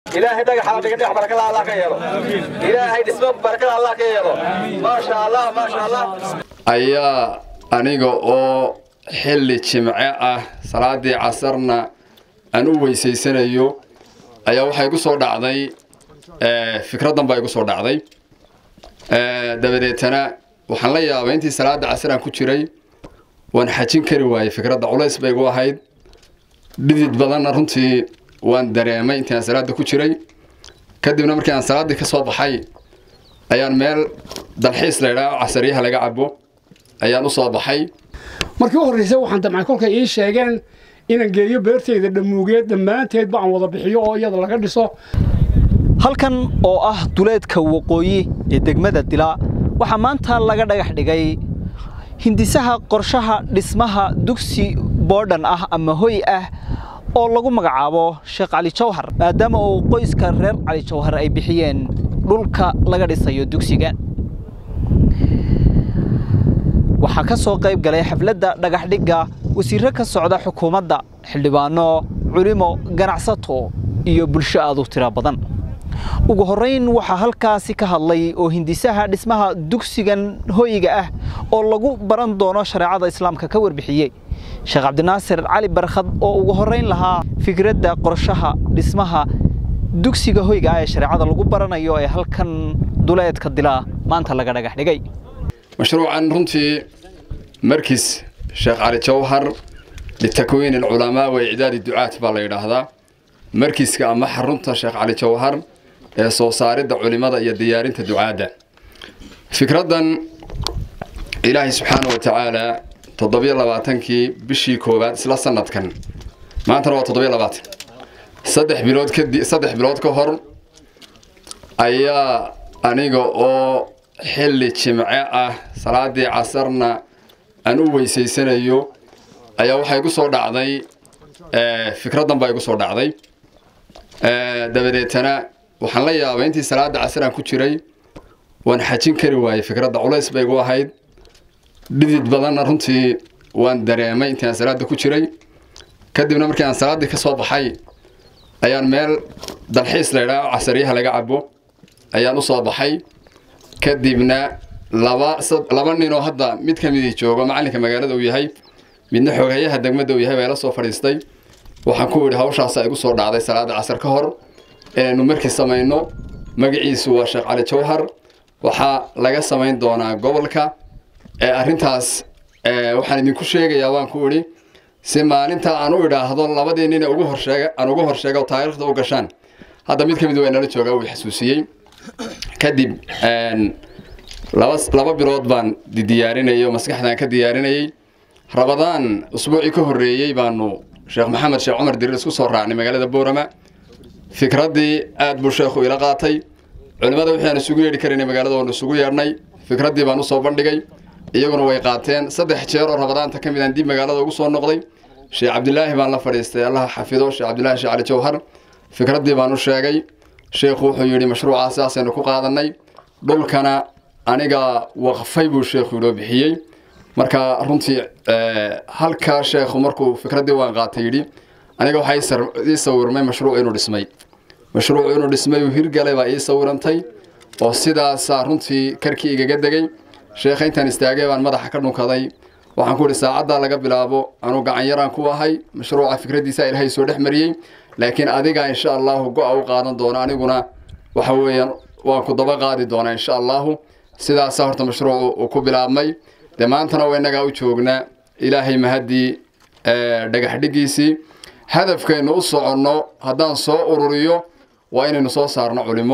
ilaahay dhagaxa dhiga dhagax barakada allah ka yeelo ilaahay dhismo barakada allah ka yeelo maasha allah maasha allah ayaa aniga oo xilli jimce ah salaadii casarna aan u weysaysanayo ayaa waxaa igu soo dhacday fikraddan baa igu soo dhacday dabadeetana waxaan la yaabay intii salaada casar aan ku jiray waan xajin kari waayey fikradda culays bay igu ahayd dhidid badanna runtii waan dareemay intii aan salaada ku jiray kadibna markii aan salaaddii ka soo baxay ayaan meel dalxiis laydhaa casariyaha laga cabo ayaan u soo baxay markii u horreysay waxaan damcay kolkay ii sheegeen inaan geeyo beertayda dhammuugeed dhammaanteedba aan wada bixiyo oo iyada laga dhiso halkan oo ah duleedka waqooyi ee degmada dilaa waxaa maanta laga dhagax dhigay hindisaha qorshaha dhismaha dugsi boodhan ah ama hoy ah oo lagu magacaabo sheekh cali jawhar maadaama uu qoyska reer cali jawhar ay bixiyeen dhulka laga dhisayo dugsiga waxaa ka soo qayb galay xafladda dhagaxdhigga wasiirro ka socda xukuumadda xildhibaano culimo ganacsato iyo bulsho aad u tiro badan ugu horrayn waxaa halkaasi ka hadlay oo hindisaha dhismaha dugsigan hoyga ah oo lagu baran doono shareecada islaamka ka warbixiyey sheekh cabdinaasir cali barkhad oo ugu horrayn lahaa fikradda qorshaha dhismaha dugsiga hoyga ah ee shareecada lagu baranayo ee halkan duleedka dilaa maanta laga dhagax dhigay mashruucan runtii markiis sheekh cali jawhar litakwiin alculamaa wa icdaadi ducaat baa la yidhaahdaa markiiska ama xarunta sheekh cali jawhar ee soo saaridda culimada iyo diyaarinta ducaadda fikraddan ilaahay subxaana wa tacaala toddobiyo labaatankii bishii koowaad isla sanadkan maantana waa toddobiyo labaatan saddex bilood kadi saddex bilood ka hor ayaa aniga oo xilli jimce ah salaadii casarna aan u weysaysanayo ayaa waxaa igu soo dhacday fikraddan baa igu soo dhacday dabadeetana waxaan la yaabay intii salaada casar aan ku jiray waan xajin kari waayey fikradda culays bay igu ahayd dhidid badanna runtii waan dareemay intii aan salaada ku jiray kadibna markii aan salaaddii ka soo baxay ayaan meel dalxiis laydhaa casariyaha laga cabo ayaan u soo baxay kadibna laba laba ninoo hadda mid ka midii joogo macallinka magaalada uu yahay midna xoogayaha degmada uu yahay baa ila soo fadhiistay waxaan ku idhi hawshaasaa igu soo dhacday salaada casar ka hor inaynu markii samayno magaciisu waa sheekh cali jawhar waxaa laga samayn doonaa gobolka arrintaas waxaan idinku sheegayaa waan ku idhi si maalinta aan u idhaahdo labadii nin ugu horsheega aan ugu horsheega taariikhda u gashaan hadda mid ka mid waa nala joogaa uu xasuusiyey kadib laba laba bilood baan diyaarinayay oo maskaxdaan ka diyaarinayay rabadaan usbuucii ka horreeyey baanu sheekh maxamed sheekh cumar diriir isku soo raacnay magaalada boorama fikraddii aad buu sheekhu ila qaatay culimmada wixii aan isugu yeedhi karaynay magaalada waanu isugu yeedhnay fikraddii baan usoo bandhigay iyaguna way qaateen saddex jeer oo rabadaanta ka mid aan dib magaalada ugu soo noqday sheekh cabdilaahi baan la fadhiistay allaha xafido sheekh cabdilaahi sheekh cali jawhar fikraddii baan u sheegay sheekhu wuxuu yidhi mashruucaas sidaasaynu ku qaadannay dhulkana aniga waqfay buu sheekhu inoo bixiyey marka runtii halkaa sheekhu markuu fikraddii waan qaatay yidhi aniga waxaa ii sawirmay mashruuc inuu dhismay mashruuc inuu dhismay uu hirgalay baa ii sawirantay oo sidaasaa runtii karkii igaga degay sheekha intaan istaagay baan madaxa ka dhunkaday waxaan ku idhi saacaddaa laga bilaabo anuu gacan yaraan ku ahay mashruuca fikraddiisa ilaahay soo dhex mariyey laakiin adiga insha allahu go-a u qaadan doono aniguna waxa weeyaan waan ku daba qaadi doonaa insha allahu sidaasaa horta mashruucu uu ku bilaabmay dee maantana waa innagaa u joognaa ilaahay mahaddii dhagax dhigiisii hadafkaynu u soconno haddaan soo ururiyo waa inaynu soo saarno culimo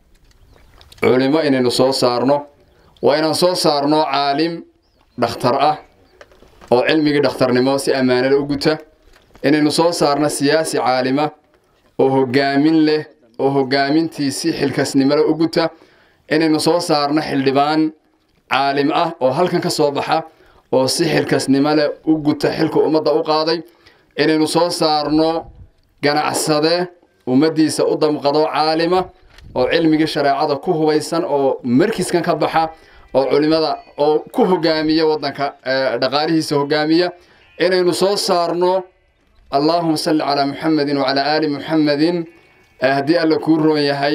culimo inaynu soo saarno waa inaan soo saarno caalim dhakhtar ah oo cilmigii dhakhtarnimo si ammaanada u guta inaynu soo saarno siyaasi caalima oo hoggaamin leh oo hoggaamintii si xilkasnimole u guta inaynu soo saarno xildhibaan caalim ah oo halkan ka soo baxa oo si xilkasnimo leh u guta xilka ummadda u qaaday inaynu soo saarno ganacsade ummaddiisa u damqado caalima oo cilmigii shareecada ku hubaysan oo markiskan ka baxa oo culimada oo ku hogaamiya waddanka dhaqaalihiisa hogaamiya inaynu soo saarno allaahuma salli calaa muxamedin wacalaa aali muxamedin haddii alla kuu roon yahay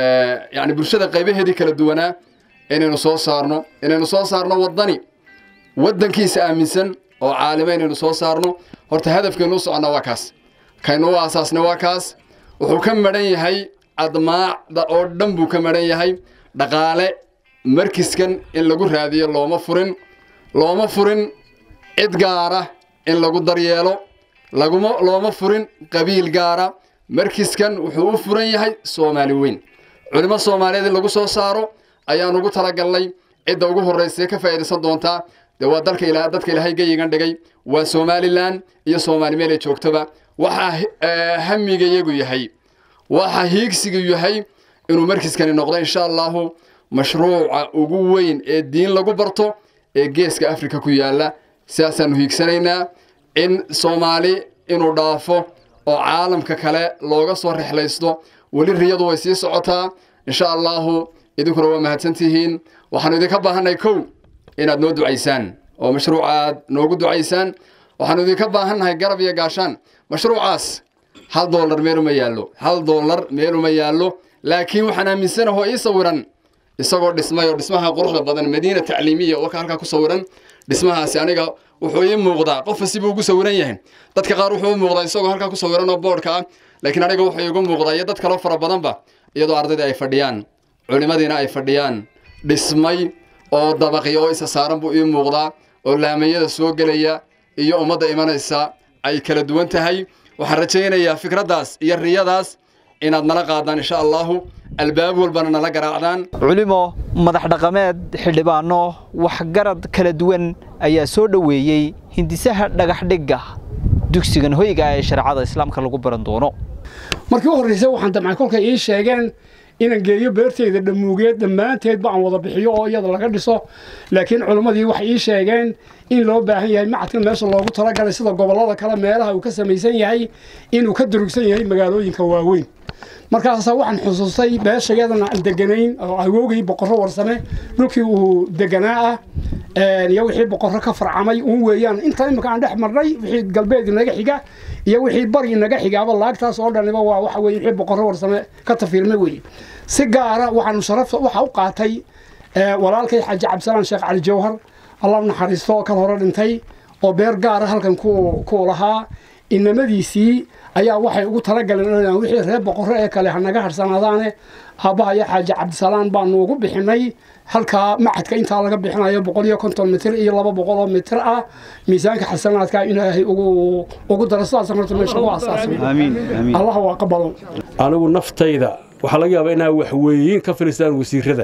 yani bulshada qaybaheedii kala duwanaa inaynu soo saarno inaynu soo saarno waddani waddankiisa aaminsan oo caalima inaynu soo saarno horta hadafkaynu u soconnaa waa kaas kaynu u aasaasna waa kaas wuxuu ka madhan yahay admaacda oo dhan buu ka madhan yahay dhaqaale markiskan in lagu raadiyo looma furin looma furin cid gaara in lagu daryeelo laguma looma furin qabiil gaara markiskan wuxuu u furan yahay soomaali weyn culimo soomaaliyeed in lagu soo saaro ayaan ugu talagalnay cidda ugu horraysa ka faa'iidaysan doontaa dee waa dalka ila dadka ilaahay gayigan dhigay waa somalilan iyo soomaali meel ay joogtoba waxaa hamiga iyagu yahay waxa hiigsigu yahay inuu markiskani noqdo insha allahu mashruuca ugu weyn ee diin lagu barto ee geeska afrika ku yaalla sidaasaanu hiigsanaynaa in soomaali inuu dhaafo oo caalamka kale looga soo rexlaysto weli riyadu way sii socotaa insha allahu idinkuna waa mahadsantihiin waxaanu idinka baahannahay kow inaad noo ducaysaan oo mashruuca aad noogu ducaysaan waxaanu idinka baahannahay garab iyo gaashaan mashruucaas hal doolar meeluma yaallo hal doolar meeluma yaallo laakiin waxaan aaminsanaho ii sawiran isagoo dhismay oo dhismaha quruxda badan madiina tacliimiya oo halkaa ku sawiran dhismahaasi aniga wuxuu ii muuqdaa qofa sibuu ugu sawiran yahay dadka qaar wuxuu u muuqdaa isagoo halkaa ku sawiran oo boodhka ah laakiin aniga wuxuu iigu muuqdaa iyo dad kaloo fara badanba iyadoo ardayda ay fadhiyaan culimadiina ay fadhiyaan dhismay oo dabaqya oo isa saaran buu ii muuqdaa oo laamayada soo gelaya iyo ummadda imanaysa ay kala duwan tahay waxaan rajaynayaa fikraddaas iyo riyadaas inaad nala qaadaan insha allahu albaab walbana nala garaacdaan culimo madax dhaqameed xildhibaano waxgarad kala duwan ayaa soo dhoweeyey hindisaha dhagaxdhigga dugsigan hoyga ee shareecada islaamka lagu baran doono markii u horraysay waxaan damcay kolkay ii sheegeen inaan geeyo beerteyda dhammuugeed dhammaanteedba aan wada bixiyo oo iyada laga dhiso laakiin culimmadii waxay ii sheegeen in loo baahan yahay macadkan meesha loogu talagalay sida gobollada kale meelaha uu ka samaysan yahay inuu ka durugsan yahay magaalooyinka waaweyn markaasa waxaan xusuustay beeshayadana aan deganayn oo awoogay boqorro warsame dhulkii uu deganaa ah iyo wixii boqorro ka farcamay uun weeyaan inta imika aan dhex marnay wixii galbeed inaga xiga iyo wixii bari inaga xigaaba laagtaas oo dhaniba waa waxa weye wixii boqorro warsame ka tafiirmay weye si gaara waxaanu sharafta waxa u qaatay walaalkay xaaji cabdisalaan sheekh cali jawhar allah naxariisto kan hore dhintay oo beer gaara halkan ku lahaa inamadiisii ayaa waxay ugu talagaleen wixii reer boqorro ee kale hanaga harsanaadaane aabbaha iyo xaaji cabdisalaan baanu ugu bixinay halkaa macadka intaa laga bixinayo boqol iyo konton mitir iyo laba boqol oo mitir ah miisaanka xasanaadka ilaahay ugu daro sidaas horta meesha ku asaasay allah waa qabalo anigu naftayda waxaa laga yaabaa inaa waxweeyin ka filistaan wasiirada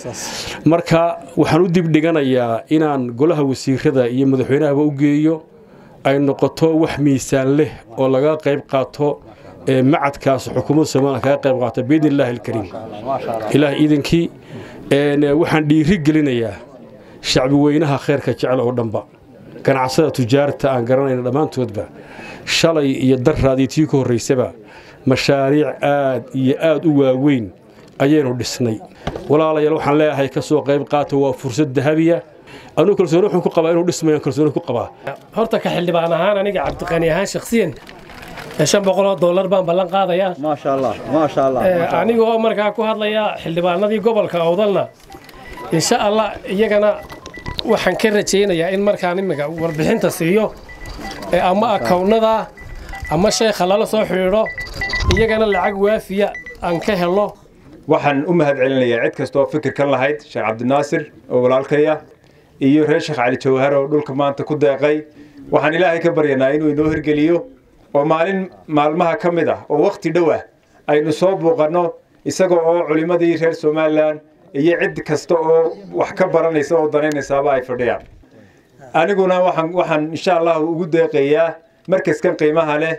marka waxaan u dibdhiganayaa inaan golaha wasiirada iyo madaxweynahaba u geeyo ay noqoto wax miisaan leh oo laga qayb qaato macadkaas xukuumadda soomaaliya kaga qayb qaato biidni illaahi alkariim ilaah iidankii waxaan dhiiri gelinayaa shacbi weynaha khayrka jecel oo dhanba ganacsada tujaarta aan garanayna dhammaantoodba shalay iyo daraadii tii ka horraysaba mashaariic aad iyo aad u waaweyn ayaynu dhisnay walaalayaal waxaan leeyahay ka soo qayb qaata waa fursad dahabiya anuu kalsooni wuxuu ku qabaa inuu dhismayo kalsooni ku qabaa horta ka xildhibaan ahaan aniga cabdiqani ahaan shakhsiyan shan boqoloo dollar baan ballan qaadayaa maasha allah maasha allah anigoo markaa ku hadlaya xildhibaanadii gobolka awdalna insha allah iyagana waxaan ka rajaynayaa in markaan imika warbixinta siiyo ama akawnada ama sheekha lala soo xidhiidho iyagana lacag waafiya aan ka helo waxaan u mahad celinayaa cid kastoo fikirkan lahayd sheekh cabdinaasir oo walaalkaya iyo reer sheekh cali jawhar oo dhulka maanta ku deeqay waxaan ilaahay ka baryanaa inuu inoo hirgeliyo oo maalin maalmaha ka mid ah oo wakhti dhow ah aynu soo buuqanno isaga oo culimmadii reer somalilan iyo cid kasta oo wax ka baranaysa oo danaynaysaaba ay fadhiyaan aniguna waxaan waxaan insha allah ugu deeqayaa markaskan qiimaha leh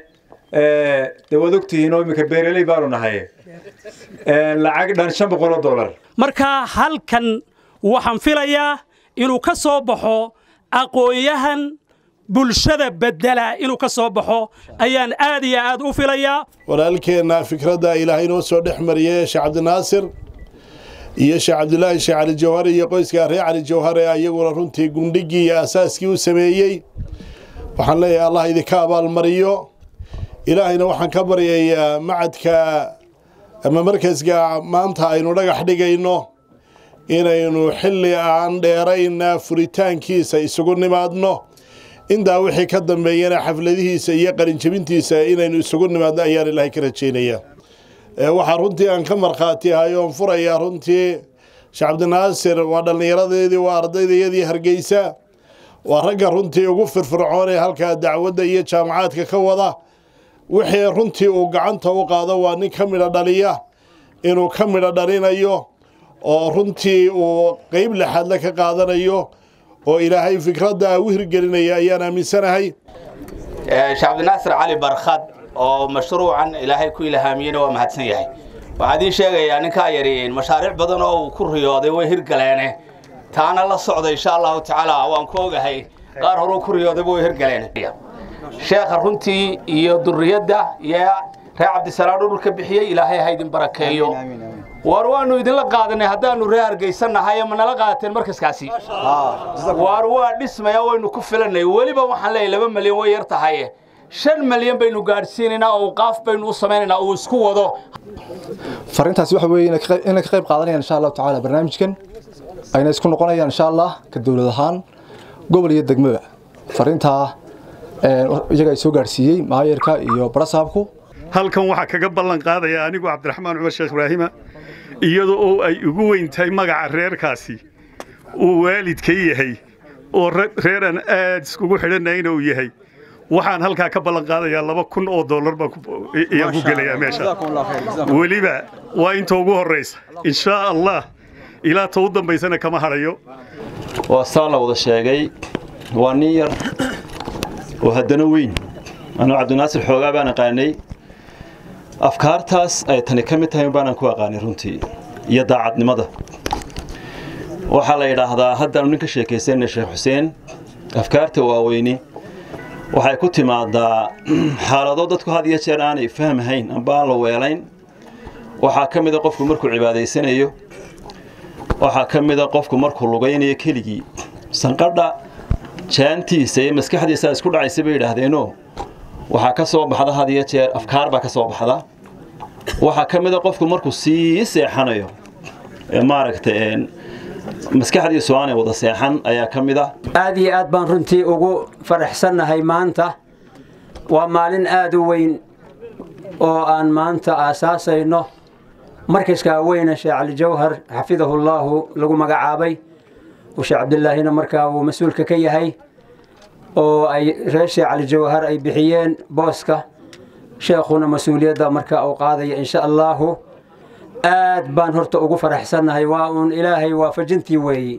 dee waad ogtihiin oo iminka beeraley baanu nahay lacag dhan shan boqoloo dollar marka halkan waxaan filayaa inuu ka soo baxo aqoon-yahan bulshada bedela inuu ka soo baxo ayaan aad iyo aad u filayaa walaalkeenna fikradda ilaahay inoo soo dhex mariyey sheekh cabdinaasir iyo sheekh cabdilaahi sheekh cali jawhar iyo qoyskaa reer cali jawhar ee ayaguna runtii gundhigii iyo asaaskii u sameeyey waxaan leeyahay allah idinka abaalmariyo ilaahayna waxaan ka baryayaa macadka ama markaska maanta aynu dhagax dhigayno inaynu xilli aan dheerayna furitaankiisa isugu nimaadno intaa wixii ka dambeeyana xafladihiisa iyo qalinjabintiisa inaynu isugu nimaadno ayaan ilaahay ka rajaynaya waxaa runtii aan ka markhaati ahay oon furayaa runtii sheekh cabdinaasir waa dhallinyaradeedii waa ardaydayadii hargeysa waa ragga runtii ugu firfircoon ee halkaa dacwadda iyo jaamacaadka ka wada wixii runtii uu gacanta u qaado waa nin ka midho dhaliya inuu ka midho dhalinayo oo runtii uu qeyb lexaadle ka qaadanayo oo ilaahay fikradda u hirgelinaya ayaan aaminsanahay sheekh cabdinaasir cali barkhad oo mashruucan ilaahay ku ilhaamiyeyna waa mahadsan yahay waxaan idiin sheegayaa ninkaa yari mashaariic badan oo uu ku riyooday way hirgaleene taana la socda insha allahu tacaala waan ku ogahay qaar horuu ku riyoodayba way hirgaleen sheekha runtii iyo duriyadda iyo reer cabdisalaam dhulka bixiyey ilaahay ha idin barakeeyo waar waanu idinla qaadanay haddaanu reer hargeysannahay ma nala qaadateen markaskaasi waar waa dhismaya waynu ku filannay weliba waxaan leeyahay laba malyan way yar tahay shan malyan baynu gaadhsiinaynaa oo qaaf baynu u samaynaynaa uu isku wado fariintaasi waxa weeye inay ka qayb qaadanayaan insha allahu tacaala barnaamijkan ayna isku noqonayaan insha allah ka dowlad ahaan gobol iyo degmaba fariintaa iyaga ay soo gaadhsiiyey maayarka iyo barasaabku halkan waxaa kaga ballan qaadaya anigu cabdiraxmaan cumar sheekh ibraahima iyadoo oo ay ugu weyn tahay magaca reerkaasi uu waalidka yahay oo reeran aad iskugu xidhanayna uu yahay waxaan halkaa ka ballan qaadayaa laba kun oo dollar baan ku gelayaa meesha weliba waa inta ugu horraysa inshaa allah ilaa ta u dambaysana kama hadhayo waa saa la wada sheegay waa nin yar oo haddana weyn anuu cabdinaasir xoogaa baan aqaanay afkaartaas ay tani ka mid tahay baanaan ku aqaanay runtii iyo daacadnimada waxaa la yidhaahdaa haddaanu nin ka sheekaysana sheekh xuseen afkaarta waaweyni waxay ku timaadaa xaalado dadku had iyo jeer aanay fahmahayn amba aan la weelayn waxaa ka mida qofku markuu cibaadaysanayo waxaa ka mida qofku markuu lugaynayo keligii sanqadha jaantiisa iyo maskaxdiisa isku dhacaysa bay yidhaahdeenoo waxaa ka soo baxda had iyo jeer afkaar baa ka soo baxda waxaa ka mida qofku markuu sii seexanayo maaragta maskaxdiisu aanay wada seexan ayaa ka mid ah aad iyo aad baan runtii ugu faraxsannahay maanta waa maalin aad u weyn oo aan maanta aasaasayno markaskaa weyne sheekh cali jawhar xafidahullaahu lagu magacaabay uu sheekh cabdilaahina markaa uu mas-uulka ka yahay oo ay reer sheekh cali jawhar ay bixiyeen booska sheekhuna mas-uuliyadda markaa uu qaadaya insha allaahu aad baan horta ugu faraxsannahay waa uun ilaahay waafajintii weeye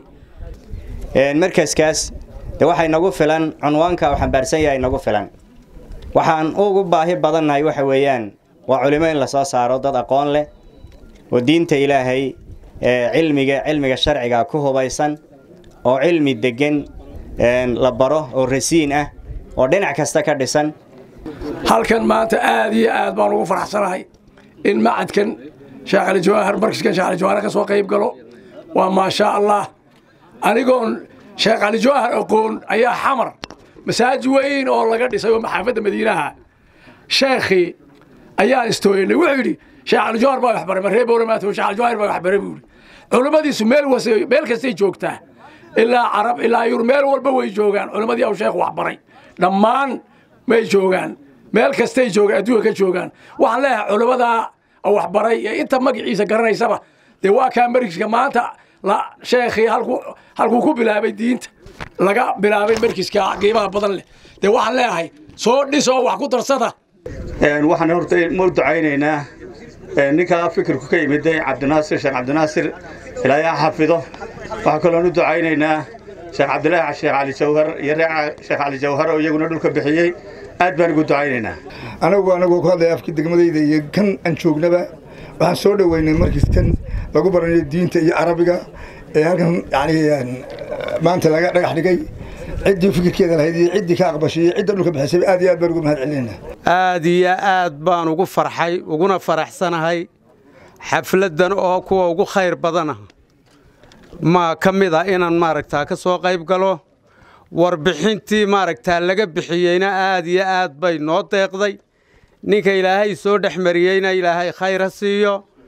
markaskaas de waxay nagu filan cunwaanka uu xambaarsan yahay nagu filan waxaan ugu baahi badannahay waxa weeyaan waa culimo in la soo saaro dad aqoon leh oo diinta ilaahay cilmiga cilmiga sharciga ku hubaysan oo cilmi degan la baro oo rasiin ah oo dhinac kasta ka dhisan halkan maanta aad iyo aad baan ugu faraxsanahay in macadkan sheekh cali jawaahar markaskan sheekh cali jawaahar ka soo qayb galo waa maashaa allah anigoon sheekh cali jawaahar aqoon ayaa xamar masaajid weyn oo laga dhisay oo maxaafadda madiinaha sheekhii ayaan istooyanay wuxuu yidhi sheekh cali jawaahar baa waxbaray ma reer bowlamaata sheekh cali jawaahar baa waxbaray buu yidhi culimmadiisu meel wase meel kastay joogtaa ilaa carab ilaa yur meel walba way joogaan culimmadii au sheekhu waxbaray dhammaan may joogaan meel kastay joogaan adduunka ka joogaan waxaan leeyahay culimmadaa waxbaray ee inta magaciisa garanaysaba dee waa kaa markiska maanta sheekhii halkuu ku bilaabay diinta laga bilaabay markiska qiimaha badan leh dee waxaan leeyahay soo dhis oo wax ku darsada waxaan horta ma ducaynaynaa ninkaa fikirku ka yimid cabdinaasir sheekh cabdinaasir ilaahay ha xafido waxaa kaloon u ducaynaynaa sheekh cabdilaahi sheekh cali jawhar iyo reer sheekh cali jawhar oo iyaguna dhulka bixiyey aad baan ugu ducaynaynaa anagu anagoo ku hadlaya afkii degmadayda iyo kan aan joognaba waxaan soo dhoweynay markiskan lagu baranayo diinta iyo carabiga ee halkan yani maanta laga dhagax dhigay ciddii fikirkeeda lahayd iyo ciddii ka aqbashay iyo cidda dhulka bixisay aad iyo aad baan ugu mahad celinaynaa aad iyo aad baan ugu farxay uguna faraxsanahay xafladdan oo kuwa ugu khayr badana ma ka mid ah inaan maaragtaa ka soo qayb galo warbixintii maaragtaa laga bixiyeyna aad iyo aad bay noo deeqday ninka ilaahay soo dhex mariyeyna ilaahay khayr ha siiyo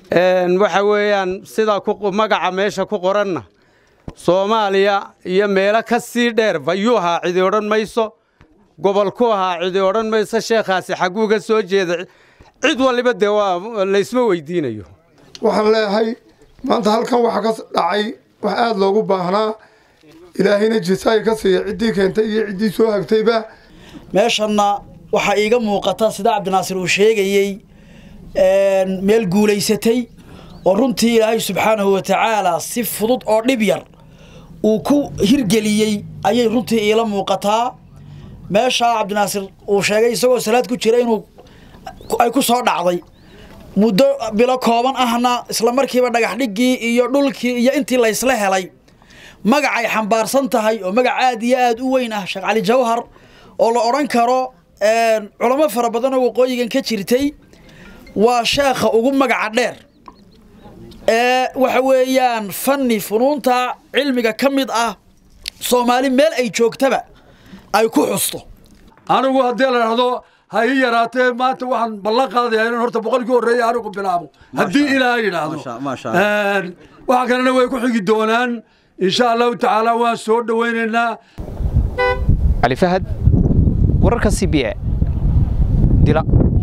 waxa weeyaan sida magaca meesha ku qoranna soomaaliya iyo meelo ka sii dheer bayuu ahaa cidi odhan mayso gobol ku ahaa cidi odhan mayso sheekhaasi xagguu ka soo jeeda cid waliba dee waa laysma weydiinayo waxaan leeyahay maanta halkan waxaa ka dhacay wax aada loogu baahnaa ilaahayna jisaay ka siiya ciddii keentay iyo ciddii soo hagtayba meeshanna waxaa iiga muuqata sida cabdinaasir uu sheegayey meel guulaysatay oo runtii ilaahay subxaanahu wa tacaala si fudud oo dhib yar uu ku hirgeliyey ayay runtii iila muuqataa meeshaa cabdinaasir uu sheegay isagoo salaad ku jira inuu ay ku soo dhacday muddo bilo kooban ahna isla markiiba dhagax dhiggii iyo dhulkii iyo intii laysla helay magacay xambaarsan tahay oo magac aad iyo aad u weyn ah sheekh cali jawhar oo la odhan karo culamo fara badan oo waqooyigan ka jirtay waa sheekha ugu magaca dheer ee waxa weeyaan fanni funuunta cilmiga ka mid ah soomaali meel ay joogtaba ay ku xusto anigu haddii la dhahdo ha ii yaraatee maanta waxaan ballan qaadayaa inaan horta boqolkii horreeya anigu bilaabo haddii ilaahay yidhaahdo waxa kalena way ku xigi doonaan insha allahu tacaala waan soo dhowaynaynaa cali fahad wararka c b a dila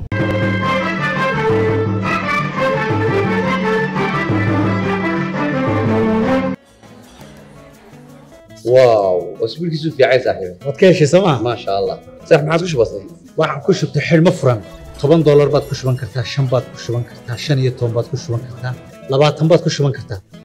واو اسبوع كيسو في عايز صاحبي waad ka heshay sooma ما شاء الله صح ما عاد كش بسيط waxaan ku shubtay xidhmo furan toban doolar baad ku shuban kartaa shan baad ku shuban kartaa shan iyo toban baad ku shuban kartaa labaatan baad ku shuban kartaa